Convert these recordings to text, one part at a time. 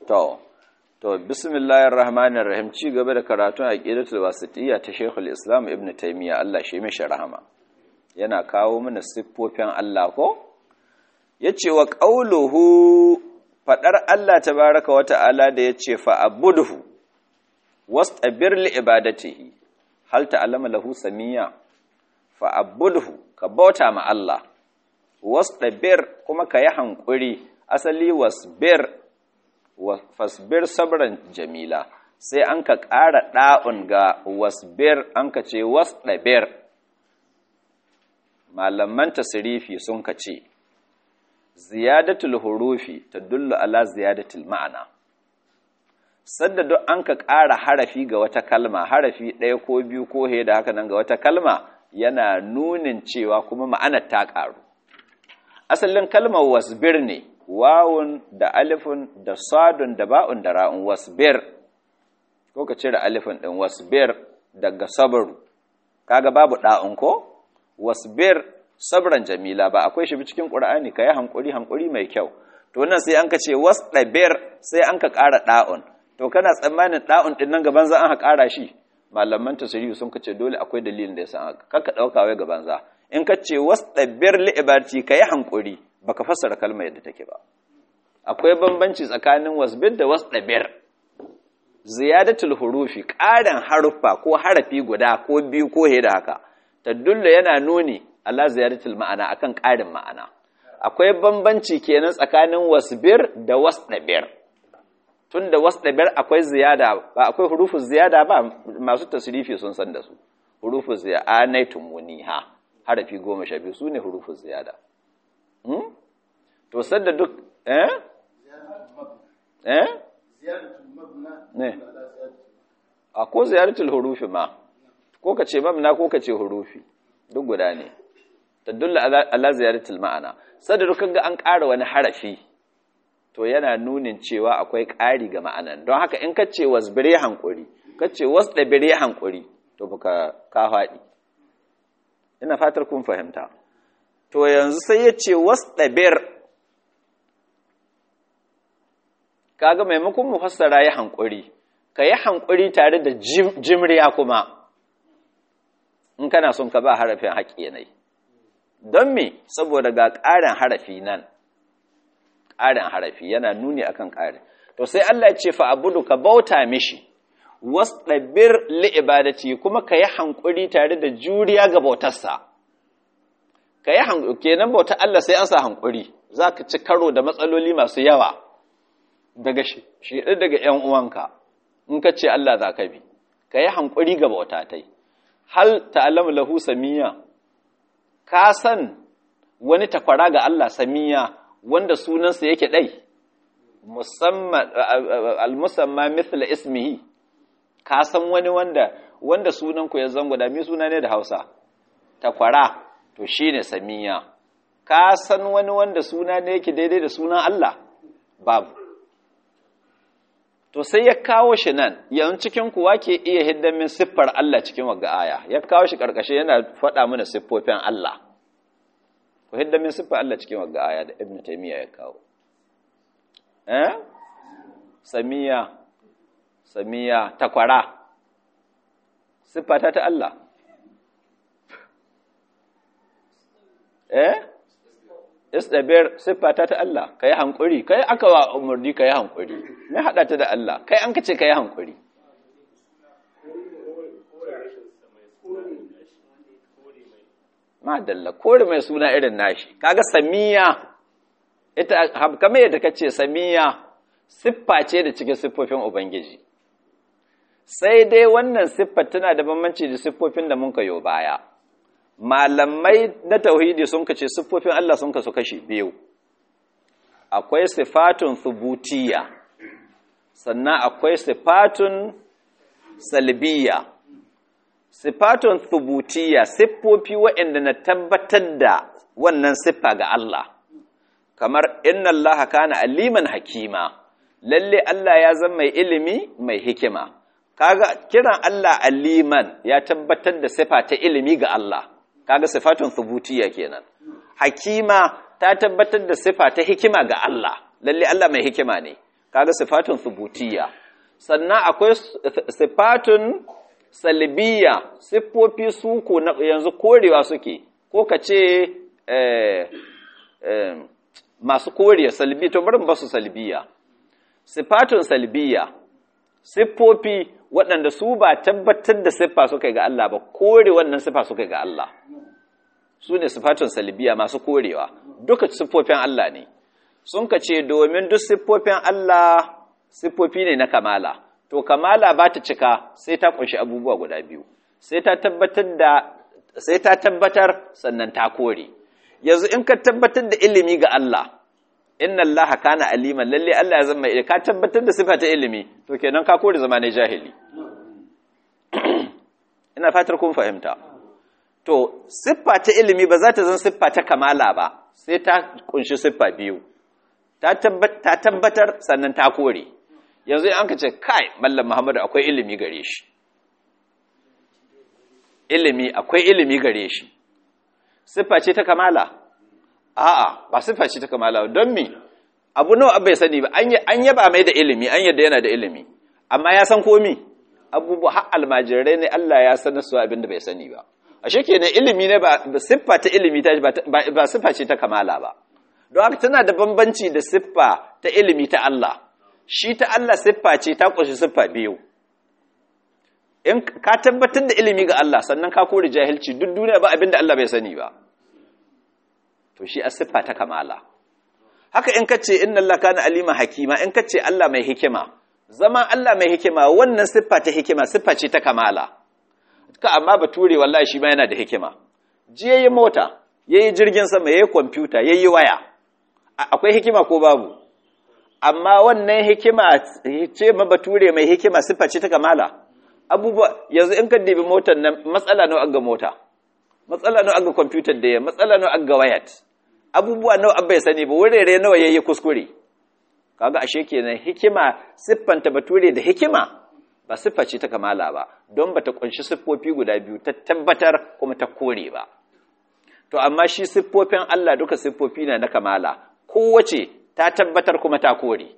To, to, bismillahir rahmanir rahim ci gaba da karatun aqidatul wasitiyya ta Sheikhul Islam Ibn Taymiyyah Allah shi mishi rahama. Yana kawo mana siffofin Allah ko? Yace wa qauluhu fadar Allah tabaaraka wa ta'ala da yace fa abudhu wastabir li ibadatihi hal ta'lama lahu samiyya fa abudhu ka bauta ma Allah wastabir kuma ka yi hankuri asali wasbir fasbir sabran jamila sai an ka ƙara ɗa'un ga wasbir an ka ce wasɗabir malaman tasirifi sun ka ce ziyadatul hurufi ta dullu ala ziyadatul ma'ana sadda duk an ka ƙara harafi ga wata kalma harafi ɗaya ko biyu ko he da haka nan ga wata kalma yana nunin cewa kuma ma'anar ta ƙaru asalin kalmar wasbir ne wawun da alifun da sadun da ba'un da ra'un wasbir ko ka cire alifun din wasbir daga sabru kaga babu da'un ko wasbir sabran jamila ba akwai shi cikin qur'ani kai hankuri hankuri mai kyau to nan sai an ka ce wasdabir sai an ka ƙara da'un to kana tsammanin da'un din nan gaban za an ha ƙara shi malaman tasiri sun ka ce dole akwai dalilin da yasa kaka dauka wai gaban za in ka ce wasdabir li ibadati kai hankuri baka fassara kalmar yadda take ba akwai bambanci tsakanin wasbir da wasdabir ziyadatul hurufi ƙarin haruffa ko harafi guda ko biyu ko he da haka tadullu yana nuni ala ziyadatul ma'ana akan ƙarin ma'ana akwai bambanci kenan tsakanin wasbir da wasdabir tunda wasdabir akwai ziyada ba akwai hurufu ziyada ba masu tasrifi sun san da su hurufu ziyada anaitum muniha harafi goma sha biyu su ne hurufu ziyada to sadda duk eh eh ne a ko ziyaratul hurufi ma ko ka ce mabna ko ka ce hurufi duk guda ne tadulla ala ziyaratul ma'ana sadda duk ga an ƙara wani harafi to yana nunin cewa akwai ƙari ga ma'anan don haka in ka ce wasbire hankuri ka ce wasdabire hankuri to baka ka faɗi ina fatar kun fahimta to yanzu sai ya ce wasɗabir kaga maimakon mu fassara ya hankuri ka yi hankuri tare da jimriya kuma in kana son ka ba harafin haƙƙi yanayi don me saboda ga ƙarin harafi nan ƙarin harafi yana nuni akan ƙarin to sai Allah ya ce fa abudu ka bauta mishi wasɗabir li ibadati kuma ka yi hankuri tare da juriya ga bautarsa ka yi hankuri kenan bauta Allah sai an sa hankuri za ka ci karo da matsaloli masu yawa daga shi daga ‘yan uwanka in ka ce Allah za ka bi ka yi hankuri ga bauta tai hal ta'alamu lahu samiya ka san wani takwara ga Allah samiya wanda sunansa yake ɗai musamman al-musamma mithla ismihi ka san wani wanda wanda sunan ku ya zango da mi suna ne da Hausa takwara to shine samiya ka san wani wanda suna ne yake daidai da sunan Allah babu to sai ya kawo shi nan yanzu cikin kuwa ke iya hiddan min siffar Allah cikin wagga aya ya kawo shi karkashe yana faɗa mana siffofin Allah ku hiddan min siffar Allah cikin wagga aya da Ibn Taymiyyah ya kawo eh samiya samiya takwara siffata ta Allah eh istabir siffata ta Allah kai hankuri kai aka wa umurni kai hankuri me hada ta da Allah kai an kace kai hankuri madalla kore mai suna irin nashi kaga samiya ita kamar yadda kace samiya siffa ce da cikin siffofin ubangiji sai dai wannan siffar tana da bambanci da siffofin da mun kayo baya malamai na tauhidi sun kace siffofin Allah sun kasu kashi biyu akwai sifatun thubutiyya sannan akwai sifatun salbiya sifatun thubutiyya siffofi waɗanda na tabbatar da wannan siffa ga Allah kamar inna Allah kana aliman hakima lalle Allah ya zama mai ilimi mai hikima kaga kiran Allah aliman ya tabbatar da sifa ta ilimi ga Allah kaga sifatun thubutiyya kenan hakima ta tabbatar da sifa ta hikima ga Allah lalle Allah mai hikima ne kaga sifatun thubutiyya sannan akwai sifatun salbiya siffofi su ko yanzu korewa suke ko ka ce masu koriya salbi to bari ba su salbiya sifatun salbiya siffofi waɗanda su ba tabbatar da siffa suka ga Allah ba kore wannan siffa suka ga Allah su ne sifatun salbiya masu korewa duka siffofin Allah ne sun ka ce domin duk siffofin Allah siffofi ne na kamala to kamala ba ta cika sai ta kunshi abubuwa guda biyu sai ta tabbatar da sai ta tabbatar sannan ta kore yanzu in ka tabbatar da ilimi ga Allah inna Allah kana aliman lalle Allah ya zama ka tabbatar da sifa ta ilimi to kenan ka kore zama ne jahili ina fatar kun fahimta to siffa ta ilimi ba za ta zan siffa ta kamala ba sai ta kunshi siffa biyu ta tabbatar sannan ta kore yanzu an ka ce kai mallam muhammadu akwai ilimi gare shi ilimi akwai ilimi gare shi siffa ce ta kamala a'a ba siffa ce ta kamala don me abu nawa bai sani ba an yaba mai da ilimi an yadda yana da ilimi amma ya san komi abubuwa har almajirai ne Allah ya sanar su abin da bai sani ba ashe kenan ilimi ne ba siffa ta ilimi ta ba siffa ce ta kamala ba don haka tana da bambanci da siffa ta ilimi ta Allah shi ta Allah siffa ce ta ƙunshi siffa biyu in ka tabbatar da ilimi ga Allah sannan ka kore jahilci duk duniya ba abin da Allah bai sani ba to shi a siffa ta kamala haka in kace inna Allah kana alima hakima in kace Allah mai hikima zama Allah mai hikima wannan siffa ta hikima siffa ce ta kamala ka amma bature wallahi shi ma yana da hikima ji yayi mota yayi jirgin sama yayi kwamfuta yayi waya akwai hikima ko babu amma wannan hikima ce ma bature mai hikima siffa ce ta kamala abubuwa yanzu in ka dibi motar nan matsala nawa aga mota matsala nawa aga kwamfutar da ya matsala nawa aga wayat abubuwa nawa abba ya sani ba wurare nawa yayi kuskure kaga ashe kenan hikima siffanta bature da hikima ba siffa ce ta kamala ba don bata kunshi siffofi guda biyu ta tabbatar kuma ta kore ba to amma shi siffofin Allah duka siffofi na na kamala kowace ta tabbatar kuma ta kore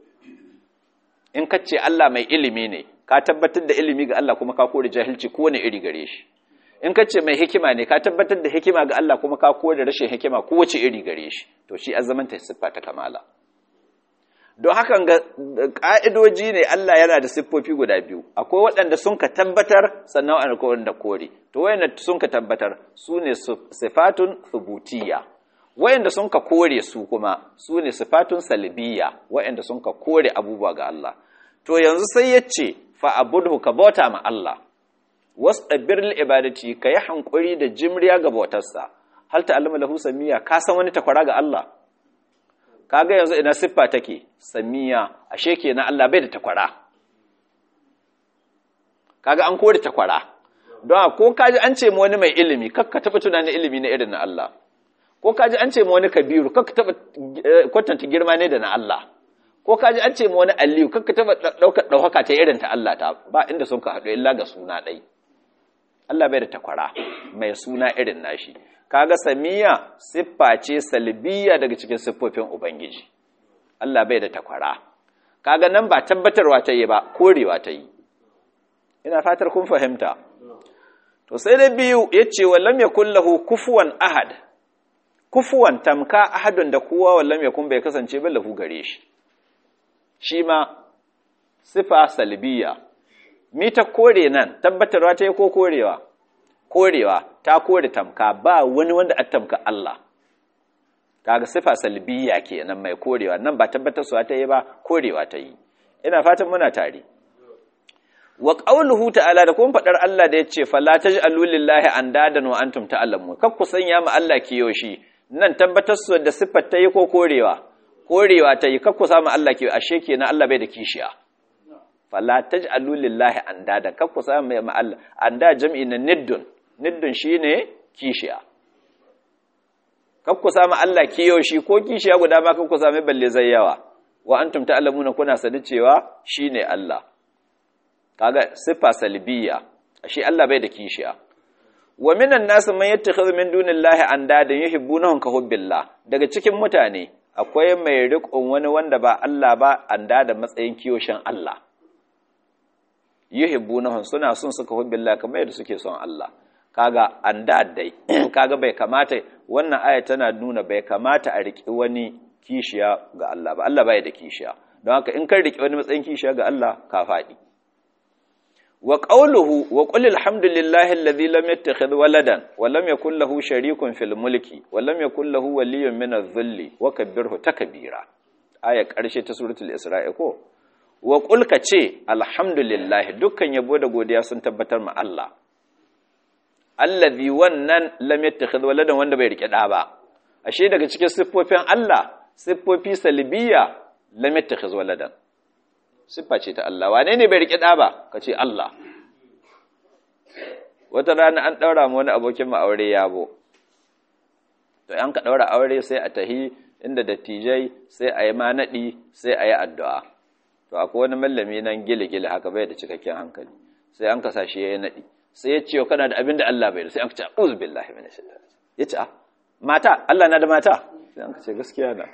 in ka ce Allah mai ilimi ne ka tabbatar da ilimi ga Allah kuma ka kore jahilci kowane iri gare shi in ka ce mai hikima ne ka tabbatar da hikima ga Allah kuma ka kore rashin hikima kowace iri gare shi to shi azamanta siffa ta kamala don hakan ga ƙa'idoji ne Allah yana da siffofi guda biyu akwai waɗanda sun ka tabbatar sannan akwai wanda kore to wayanda sun ka tabbatar su ne sifatun thubutiyya wayanda sun ka kore su kuma su ne sifatun salbiyya wayanda sun ka kore abubuwa ga Allah to yanzu sai ya ce fa'abudhu ka bauta ma Allah wasdabir lil ibadati ka yi hankuri da jimriya ga bautarsa hal ta'lamu lahu samiyya ka san wani takwara ga Allah kaga yanzu ina siffa take samiya ashe kenan Allah bai da takwara kaga an kore takwara don ko kaji an ce mu wani mai ilimi kakka taba tunanin ilimi na irin na Allah ko kaji an ce mu wani kabiru kakka taba kwatanta girma ne da na Allah ko kaji an ce mu wani aliyu kakka taba daukar dauhaka ta irin ta Allah ta ba inda sun ka haɗu illa ga suna ɗai Allah bai da takwara mai suna irin nashi kaga samiya siffa ce salbiya daga cikin siffofin ubangiji Allah bai da takwara kaga nan ba tabbatarwa ta yi ba korewa ta yi ina fatar kun fahimta to sai da biyu yace wallam yakul lahu kufuwan ahad kufuwan tamka ahadun da kowa wallam yakun bai kasance ba lahu gare shi shi ma sifa salbiya mi ta kore nan tabbatarwa ta yi ko korewa korewa ta kore tamka ba wani wanda a tamka Allah kaga sifa salbiya kenan mai korewa nan ba tabbatar su ta yi ba korewa ta yi ina fatan muna tare wa qawluhu ta'ala da kuma fadar Allah da yace fala taj'alu lillahi andadan wa antum ta'lamun kar ku sanya ma Allah kiyoshi nan tabbatar su da sifar ta yi ko korewa korewa ta yi kar ku samu Allah kiyo ashe kenan Allah bai da kishiya fala taj'alu lillahi andadan kar ku samu ma Allah anda jam'i na niddun niddun shine kishiya kar ku samu Allah kiyoshi ko kishiya guda ma kar ku samu balle zai yawa wa antum ta'lamuna kuna sani cewa shine Allah kaga siffa salbiya ashe Allah bai da kishiya wa minan nas man yattakhidhu min dunillahi andadan yuhibbunahum ka hubbillah daga cikin mutane akwai mai riƙon wani wanda ba Allah ba anda da matsayin kiyoshin Allah yuhibbunahum suna son suka hubbillah kamar yadda suke son Allah kaga anda dai kaga bai kamata wannan aya tana nuna bai kamata a riƙi wani kishiya ga Allah ba Allah bai da kishiya don haka in kan riƙi wani matsayin kishiya ga Allah ka faɗi wa qawluhu wa qul alhamdulillahi alladhi lam yattakhidh waladan wa lam yakul lahu sharikun fil mulki wa lam yakul lahu waliyyun min adh-dhilli wa kabbirhu takbira aya ƙarshe ta suratul isra'i ko wa qul ka ce alhamdulillahi dukkan yabo da godiya sun tabbatar ma Allah allazi wannan lam yattakhidh waladan wanda bai rike da ba ashe daga cikin siffofin Allah siffofi salbiya lam yattakhidh waladan siffa ce ta Allah wane ne bai rike da ba kace Allah wata rana an daura mu wani abokin mu aure yabo to an ka daura aure sai a tahi inda dattijai sai a yi ma nadi sai a yi addu'a to akwai wani mallami nan gile-gile haka bai da cikakken hankali sai an kasa shi ya yi nadi sai ya ce kana da abin da Allah bai da sai an ce a'udhu billahi minash shaitani yace a mata Allah na da mata sai an ce gaskiya na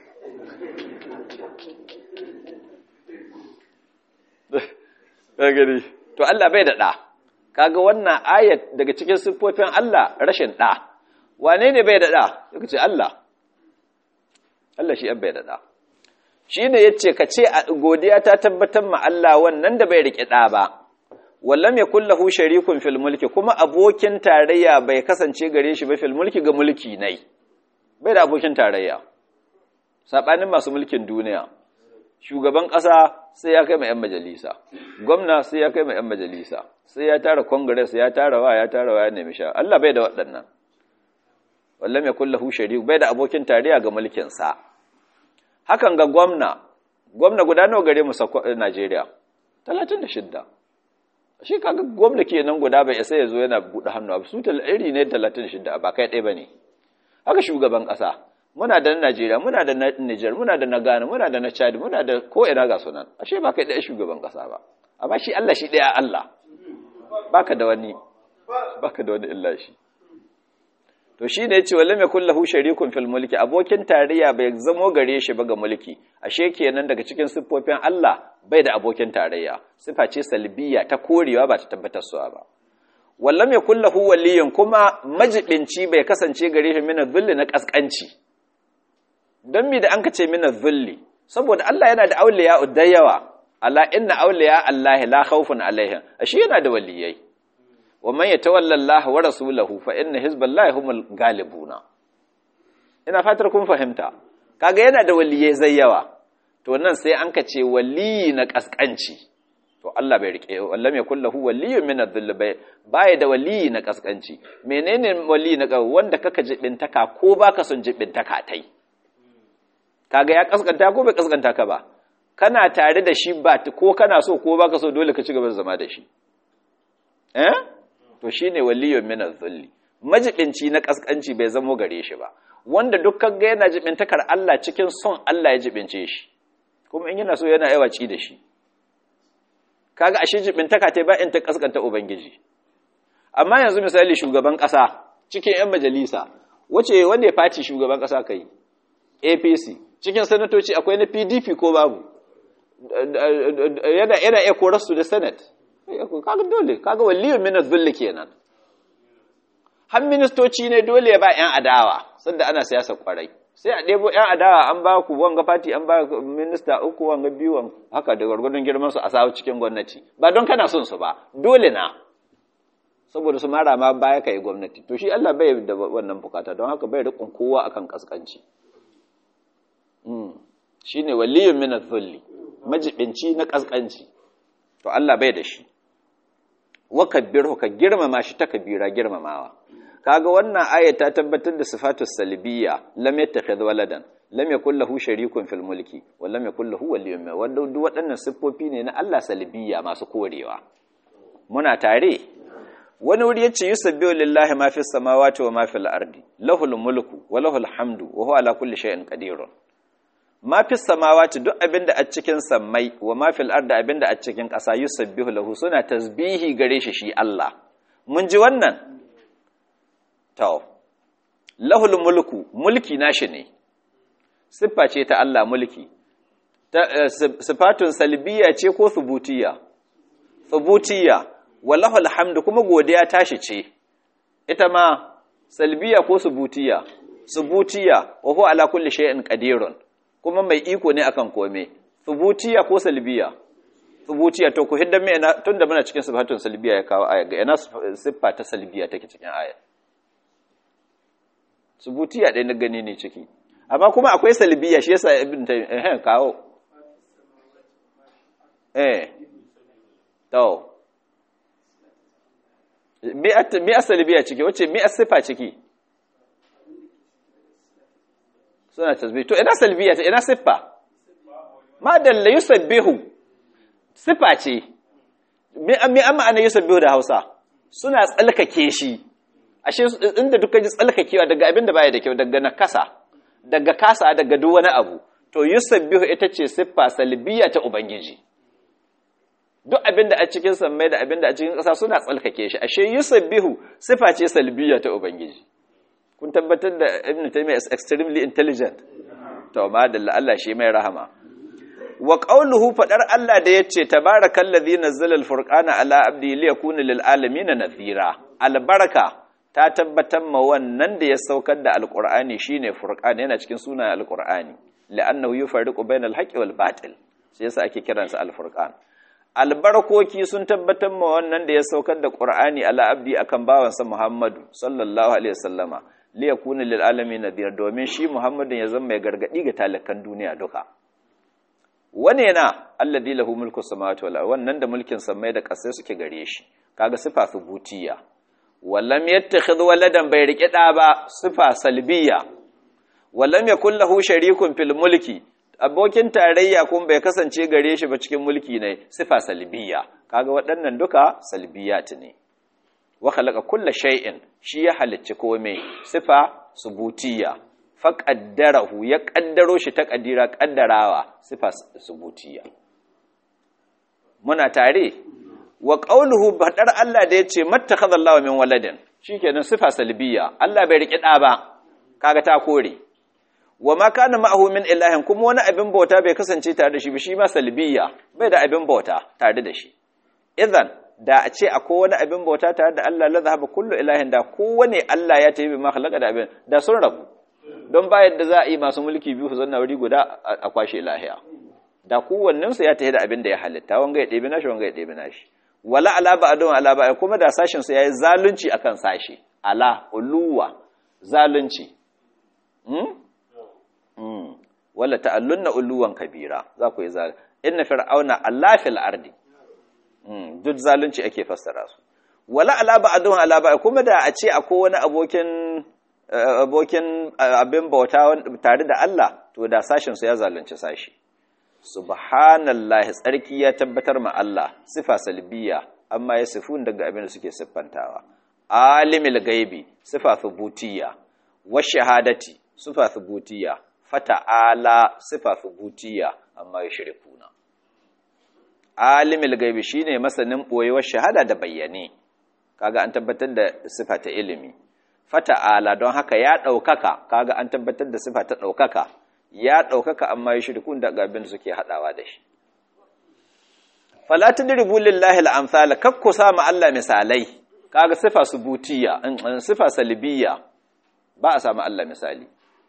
gari to Allah bai da da kaga wannan ayat daga cikin siffofin Allah rashin da wane ne bai da da yake ce Allah Allah shi bai da da shine yace ka ce godiya ta tabbatar ma Allah wannan da bai rike da ba wallam yakul lahu sharikun fil mulki kuma abokin tarayya bai kasance gare shi ba fil mulki ga mulki nai bai da abokin tarayya sabanin masu mulkin duniya shugaban ƙasa sai ya kai mai yan majalisa gwamna sai ya kai mai yan majalisa sai ya tara congress ya tara wa ya tara wa ya nemi sha Allah bai da waɗannan wallam yakul lahu sharik bai da abokin tarayya ga mulkin sa hakan ga gwamna gwamna guda nawa gare mu Najeriya 36 shi kaga gwamna kenan guda bai isa ya zo yana buɗe hannu abu su iri ne 36 ba kai ɗaya ba ne haka shugaban ƙasa muna da na najeriya muna da na niger muna da na ghana muna da na chad muna da ko ina ga sunan ashe ba kai ɗaya shugaban ƙasa ba amma shi allah shi ɗaya allah baka da wani baka da wani illa shi to shi ne ya ce wallam yakul lahu sharikun fil mulki abokin tarayya bai zamo gare shi ba ga mulki ashe kenan daga cikin siffofin Allah bai da abokin tarayya sifa ce salbiya ta korewa ba ta tabbatar suwa ba wallam yakul lahu waliyyun kuma majibinci bai kasance gare shi min dhilli na kaskanci dan mi da an kace min dhilli saboda Allah yana da auliya da yawa ala inna auliya Allah la khawfun alaihim ashe yana da waliyai wa man yatawalla Allah wa rasulahu fa inna hizballahi humul galibuna ina fatar kun fahimta kaga yana da waliyai zai yawa to nan sai an kace waliyi na kaskanci to Allah bai rike wallam yakul lahu waliyyun min adh-dhill bai bai da waliyi na kaskanci menene waliyi na wanda kaka jibintaka ko baka son jibintaka tai kaga ya kaskanta ko bai kaskanta ka ba kana tare da shi ba ko kana so ko baka so dole ka ci gaba da zama da shi eh to shi ne waliyun minar zulli majibinci na ƙasƙanci bai zamo gare shi ba wanda dukkan ga yana jibintakar Allah cikin son Allah ya jibince shi kuma in yana so yana yawaci da shi kaga ashe jibintaka ta ba in ta ƙasƙanta ubangiji amma yanzu misali shugaban ƙasa cikin yan majalisa wace wanda ya faci shugaban ƙasa kai APC cikin sanatoci akwai na PDP ko babu yana yana iya korarsu da senate kaga dole kaga waliyun min zulli kenan har ministoci ne dole ya ba yan adawa sanda ana siyasa kwarai sai a ɗebo yan adawa an ba ku wanga fati an ba minista uku wanga biyu haka da gwargwadon girman su a sawo cikin gwamnati ba don kana son su ba dole na saboda su mara ma baya kai gwamnati to shi Allah bai da wannan bukata don haka bai rikon kowa akan kaskanci shine waliyun min zulli majibinci na kaskanci to Allah bai da shi wakabbirhu ka girmama shi ta kabira girmamawa kaga wannan aya ta tabbatar da sifatus salbiyya lam yattakhidh waladan lam yakul lahu sharikun fil mulki wa lam yakul lahu waliyyun min wanda duk waɗannan siffofi ne na Allah salbiyya masu korewa muna tare wani wuri yace yusabbihu lillahi ma fis samawati wa ma fil ardi lahul mulku wa lahul hamdu wa huwa ala kulli shay'in qadirun ma fi samawati duk abinda a cikin sammai wa ma fil ardi abinda a cikin ƙasa yusabbihu lahu suna tasbihi gare shi shi Allah mun ji wannan to lahul mulku mulki nashi ne siffa ce ta Allah mulki sifatun salbiya ce ko thubutiyya thubutiyya wallahu alhamdu kuma godiya tashi ce ita ma salbiya ko subutiya subutiya wa huwa ala kulli shay'in qadirun kuma mai iko ne akan kome subutiya ko salbiya subutiya to ku hidda me tunda muna cikin sifatun salbiya ya kawo aya ga ina siffa ta salbiya take cikin aya subutiya dai na gani ne ciki amma kuma akwai salbiya shi yasa ibn tayyib eh kawo eh to mi asali biya ciki wacce mi asifa ciki suna tasbih to ina salbiya ta ina siffa ma dalla yusabbihu sifa ce mi mi amma ana yusabbihu da Hausa suna tsalkake shi ashe inda dukkan ji tsalkakewa daga abinda baya da kyau daga nakasa daga kasa daga duk wani abu to yusabbihu ita ce siffa salbiya ta ubangiji duk abin da a cikin sammai da abin da a cikin ƙasa suna tsalkake shi ashe yusabbihu sifa ce salbiya ta ubangiji kun tabbatar da ibn taymiyyah is extremely intelligent to madalla Allah shi mai rahama wa qawluhu fadar Allah da yace tabarakallazi nazzala alfurqana ala abdi liyakuna lil alamin nadhira albaraka ta tabbatar ma wannan da ya saukar da alqur'ani shine furqan yana cikin sunan alqur'ani la'annahu yufarriqu bainal haqqi wal batil sai yasa ake kiransa alfurqan albarkoki sun tabbatar ma wannan da ya saukar da Qur'ani ala abdi akan bawansa Muhammadu sallallahu alaihi wasallama li yakuna lil alamin nadir domin shi Muhammadin ya zama mai gargadi ga talakan duniya duka wane na alladhi lahu mulku samawati wal wannan da mulkin samai da kasai suke gare shi kaga sifa subutiya wallam yattakhidh waladan bai rike da ba sifa salbiya wallam yakul lahu sharikun fil mulki abokin tarayya kun bai kasance gare shi ba cikin mulki ne sifa salbiya kaga waɗannan duka salbiyat ne wa khalaqa kulla shay'in shi ya halicci komai sifa subutiya fa qaddarahu ya kaddaro shi ta kadira kaddarawa sifa subutiya muna tare wa qawluhu badar Allah da yace mattakhadallahu min waladin shikenan sifa salbiya Allah bai riki da ba kaga ta kore wa ma kana ma'ahu min ilahin kuma wani abin bauta bai kasance tare da shi ba shi ma salbiya bai da abin bauta tare da shi idan da a ce akwai wani abin bauta tare da Allah la zahaba kullu ilahin da kowane Allah ya tayi ma khalaqa da abin da sun rabu don ba yadda za a yi masu mulki biyu su zanna wuri guda a kwashe lahiya da kowannen su ya tayi da abin da ya halitta wanga ya ɗebi nashi wanga ya ɗebi nashi wala ala ba'dun ala ba'a kuma da sashin su yayi zalunci akan sashi ala uluwa zalunci wala ta'allunna uluwan kabira za ku yi zal inna fir'auna allafil ardi duk zalunci ake fassara su wala ala ba'dun ala ba'a kuma da a ce akwai wani abokin abokin abin bauta tare da Allah to da sashin su ya zalunci sashi subhanallahi tsarki ya tabbatar ma Allah sifa salbiya amma ya sifun daga abin da suke siffantawa alimul gaibi sifa thubutiyya wa shahadati sifa thubutiyya fata'ala sifa thubutiyya amma ya shirkuna alimul gaibi shine masanin boyewar shahada da bayyane kaga an tabbatar da sifa ta ilimi fata'ala don haka ya daukaka kaga an tabbatar da sifa ta daukaka ya daukaka amma ya shirkun da abin da suke hadawa da shi fala tadribu lillahi al-amsal kakku sama Allah misalai kaga sifa subutiyya sifa salbiyya ba a samu Allah misali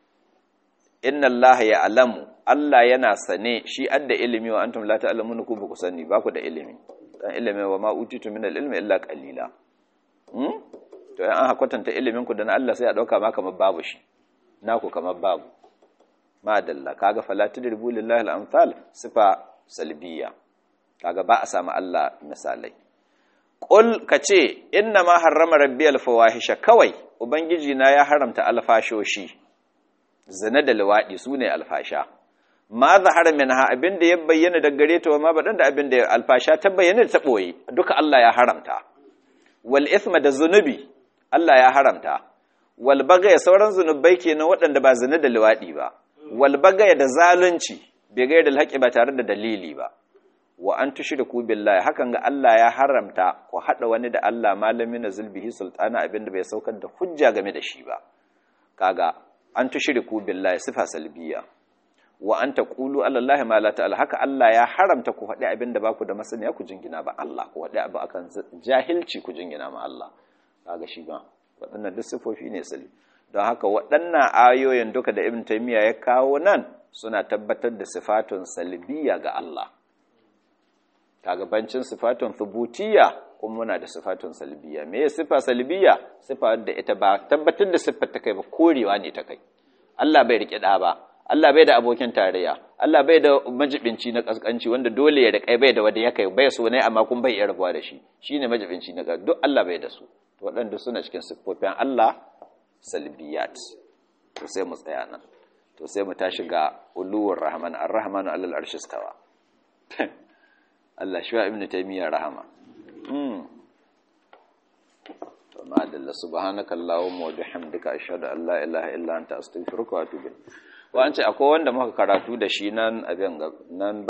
inna Allah ya alamu Allah yana sane shi adda ilimi wa antum la ta'lamuna ku ba ku sani ba ku da ilimi dan ilimi wa ma utitu min al-ilmi illa qalila hmm to an hakwatanta ilimin ku da na Allah sai a dauka ma kamar babu shi naku kamar babu ma dalla kaga fala tudribu lillahi al-amsal sifa salbiyya kaga ba a samu Allah misalai Ƙul ka ce, Inna ma harrama rabbi alfawahisha kawai, Ubangiji na ya haramta alfashoshi, zina da luwaɗi su ne alfasha. Ma zahara min ha abin da ya bayyana da gare ta wa ma baɗan da abin da alfasha ta bayyana da ta ɓoye, duka Allah ya haramta. Wal isma da zunubi, Allah ya haramta. Wal bagaya sauran zunubai kenan waɗanda ba zina da luwaɗi ba. Wal bagaya da zalunci, bai gaya da alhaƙi ba tare da dalili ba. wa an tushriku billahi hakan ga Allah ya haramta ku hada wani da Allah malami na zulbihi sultana abinda bai saukar da hujja game da shi ba kaga an tushriku billahi sifa salbiya wa an taqulu ala allahi ma la ta'ala haka Allah ya haramta ku faɗi abin da baku da masaniya ku jingina ba Allah ku faɗi abu akan jahilci ku jingina ma Allah kaga shi ba waɗannan duk sifofi ne sali don haka waɗannan ayoyin duka da ibn taymiya ya kawo nan suna tabbatar da sifatun salbiya ga Allah kaga bancin sifatun thubutiyya kuma muna da sifatun salbiya me ya sifa salbiya sifa da ita ba tabbatar da siffar ta kai ba korewa ne ta kai Allah bai rike da ba Allah bai da abokin tarayya Allah bai da majibinci na kaskanci wanda dole ya rike bai da wanda ya kai bai so ne amma kun bai iya rabuwa da shi shine majibinci na duk Allah bai da su to waɗanda suna cikin siffofin Allah salbiyat to sai mu tsaya nan to sai mu tashi ga uluwar rahman ar-rahmanu alal arshi stawa Allah shi wa ibnu taymiya rahama mm to madalla subhanaka allahumma wa bihamdika ashhadu an la ilaha illa anta astaghfiruka wa atubu wa an ce akwai wanda muka karatu da shi nan abin nan